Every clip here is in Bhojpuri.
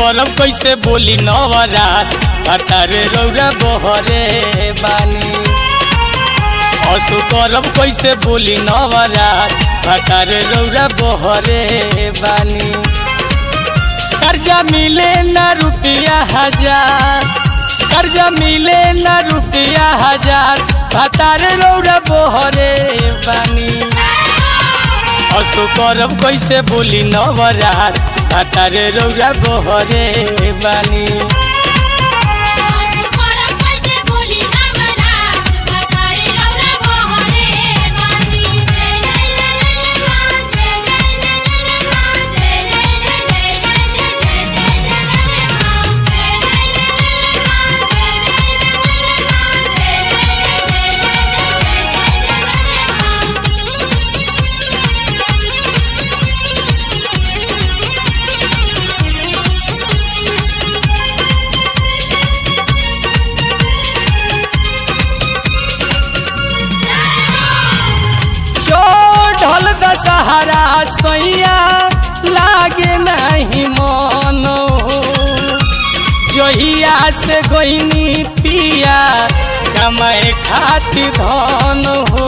करब कैसे बोली नवरात भतारे रौरा बहरे बानी असु करब कैसे बोली नवरात भतारे रौरा बहरे बानी कर्जा मिले न रुपया हजार कर्जा मिले न रुपया हजार भतारे रौरा बहरे बानी असु करब कैसे बोली नवरात भतारे रौरा बहरे बानी आसु करम कैसे बोली नवरात भतारे रौरा बहरे बानी जय जय जय जय जय जय जय जय जय जय जय जय जय जय जय जय जय जय जो ढल दशहरा सैया लागे नहीं मन जहिया से गोइनी पिया कमाए खातिर धन हो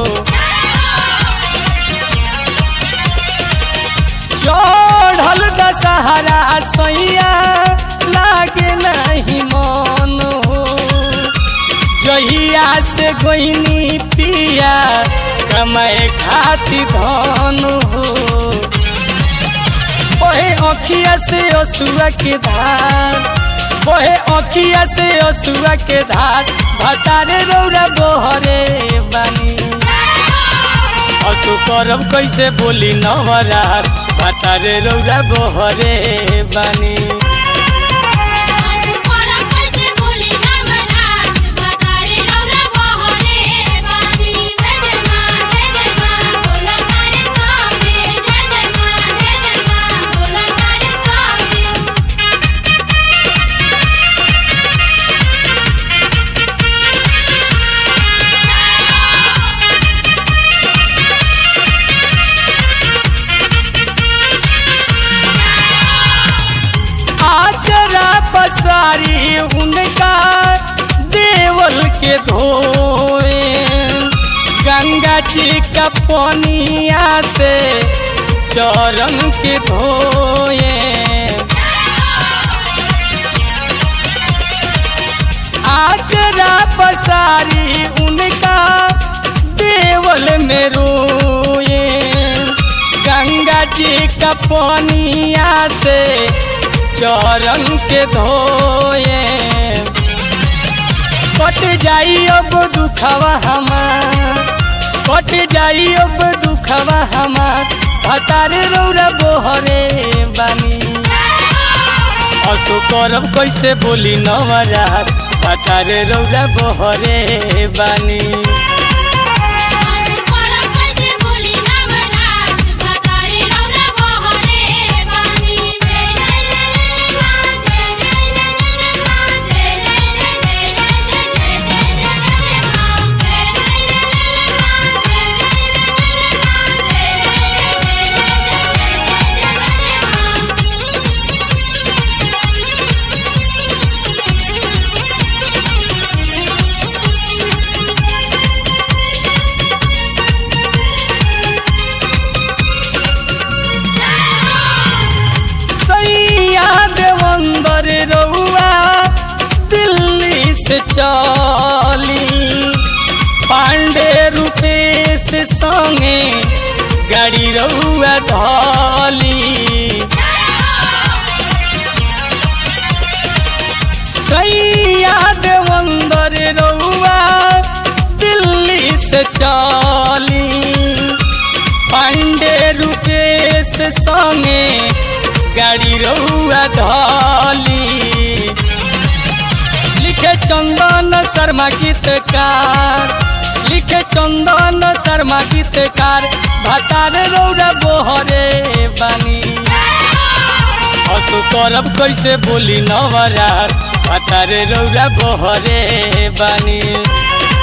चढ़ल दशहरा सैया लागे नहीं मन हो जहिया से गोइनी पिया कमाए खातिर धन हो ओहे अखिया से असुआ के धार ओहे अखिया से असुआ के धार भतारे रौरा बहरे बानी असु करब कैसे बोली नवरात भतारे रौरा बहरे बानी आसु करम कैसे बोली नवरात भतारे रौरा बहरे बानी जय जय मां जय जय मां बोला तारे सामने जय जय मां जय जय मां बोला तारे सामने आचरा पसारी उनका देवल के धोए गंगा जी का पनिया से चरण के धोए आचरा पसारी उनका देवल में रोए गंगा जी का पनिया से चरण के धोए कट जाई अब दुखवा हमार कट जाई अब दुखवा हमार भतारे रौरा बोहरे बानी असु करब कैसे बोली नवरात भतारे रौरा बोहरे बानी आसु करम कैसे बोली नवरात भतारे रौरा बहरे बानी जय जय जय जय जय जय जय जय जय जय जय जय सैया देवंदर रउआ दिल्ली से चली पांडे रूपेश संगे गाड़ी रउआ धली सैया देवंदर रउआ दिल्ली से चली पांडे रूपेश संगे गाड़ी रउआ धली लिखे चंदन शर्मा गीतकार लिखे चंदन शर्मा गीतकार भतार रौरा बोहरे बानी असु करब कैसे बोली नवरात भतारे रौरा बोहरे बानी